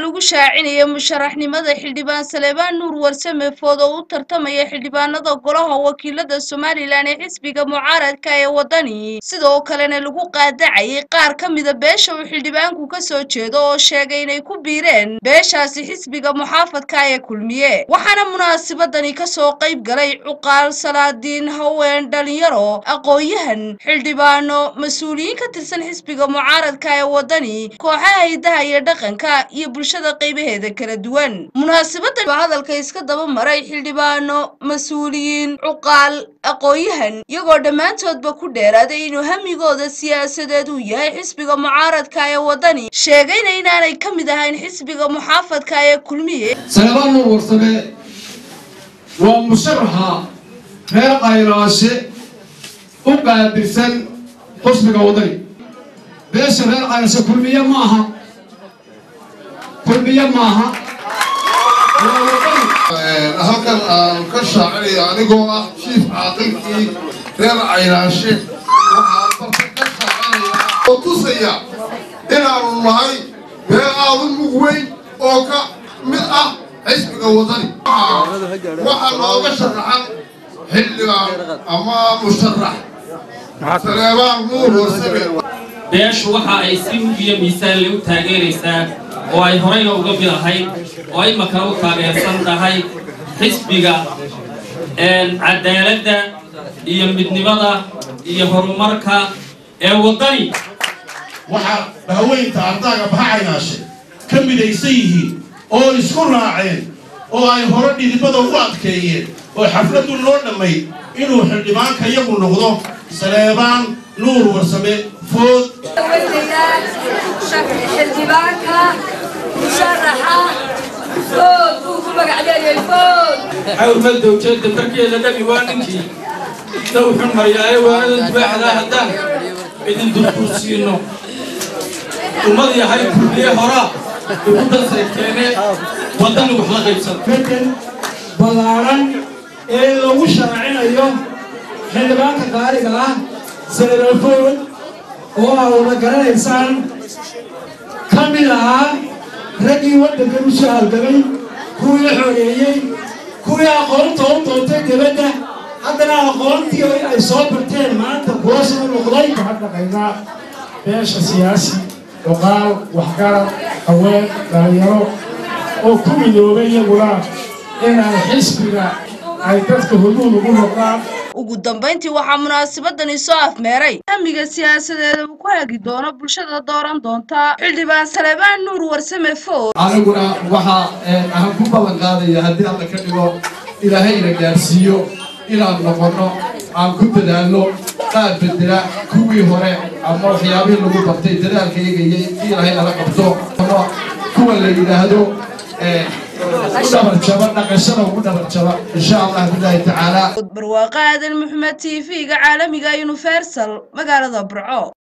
lagu shaacinaya musharaxnimada xildhibaan saleebaan nuur warsame food oo u tartamaya xildhibaanada golaha wakiilada somalilan ee xisbiga mucaaradka ee waddani sidoo kalena lagu qaadacayay qaar ka mida beesha uu xildhibaanku ka soo jeedo oo sheegay inay ku biireen beeshaasi xisbiga muxaafadka ee kulmiye waxaana munaasabadani kasoo qayb galay cuqaal salaadiin haween dhalinyaro aqoon-yahan xildhibaano mas-uuliyiin ka tirsan xisbiga mucaaradka ee waddani kooxaha hidaha iyo dhaqanka iyo bulshada qaybaheeda kala duwan munaasabadan baa hadalka iska daba maray xildhibaano mas-uuliyiin cuqaal aqoon-yahan iyagoo dhammaantoodba ku dheeraaday inuu hamigooda siyaasadeed uu yahay xisbiga mucaaradka ee waddani sheegayna inaanay ka mid ahayn xisbiga muxaafadka ee kulmiye saleebaan nuur warsame waa musharaxa reer qaylaashe u qaabilsan xusbiga waddani beesha reer qaylaashe kulmiye ma aha kulmiye maaha waa waddani halkan aan ka shaacinaya anigoo ah jiif caaqilkii reer caynaashe waxaan barta ka shaacinaya oo tusaya inaanu nahay bee aadu mug weyn oo ka mid ah xisbiga waddani waxaa nooga sharaxan xildhibaan ama musharax saleebaan nuur warsame beeshu waxa ay si mug iyo miisaanle u taageeraysaa oo ay horeyna uga mid ahayd oo ay makana u taageersan tahay xisbiga cadaaladda iyo midnimada iyo horumarka ee waddani waxaa haweynta ardaaga baxacaynaashe ka midaysan yihiin oo isku raaceen oo ay hore dhidibada ugu adkeeyeen oo xafladdu noo dhammay inuu xildhibaanka iyagu noqdo saleebaan nuur warsame food xildhibaanka musharaxa food buu ku magacleeyay food xawlma dowjada markeeda dhabi waa ninkii dawxun maryaay waanadan dubaaxdaa haddaan idin durkursiino ummad yahay kulmiye horaa ugu danseegteene waddani wax la qaybsan bedel ballaaran ee lagu shaacinayo xildhibaanka qaaliga ah saleebafood oo aa wada garanaysaan ka mid ahaa raggii waddankan u soo halgamay kuwii xoreeyey kuwii aqoonta u doontay dibadda haddana aqoontii ay soo barteen maanta kuwa soo noqday waxaan dhaqaynaa beesha siyaasi dhuqaal waxgarad haween dhalinyaro oo ku midoobay iyaguna inay xisbiga ay dadka huduud ugu noqdaan ugu dambayntii waxaa munaasabadani soo afmeeray hamiga siyaasadeeda uu ku hagi doono bulshada dooran doonta xildhibaan saleebaan nuur warsame food aniguna waxaa aan ku ballan qaadaya haddii alla ka dhigo ilaahayna gaarsiiyo inaan noqonno aan ku dadaalno qaar bedela kuwii hore ama waxyaabihii lagu bartay dadaalka eegayay in ilaahay nala qabto kuwa la yidhaahdo u dhabarjaba dhaqashada ugu dhabarjaba insha allah bilaahi tacaala barwaaqo aadan maxamed t v-ga caalamiga universal magaalada burco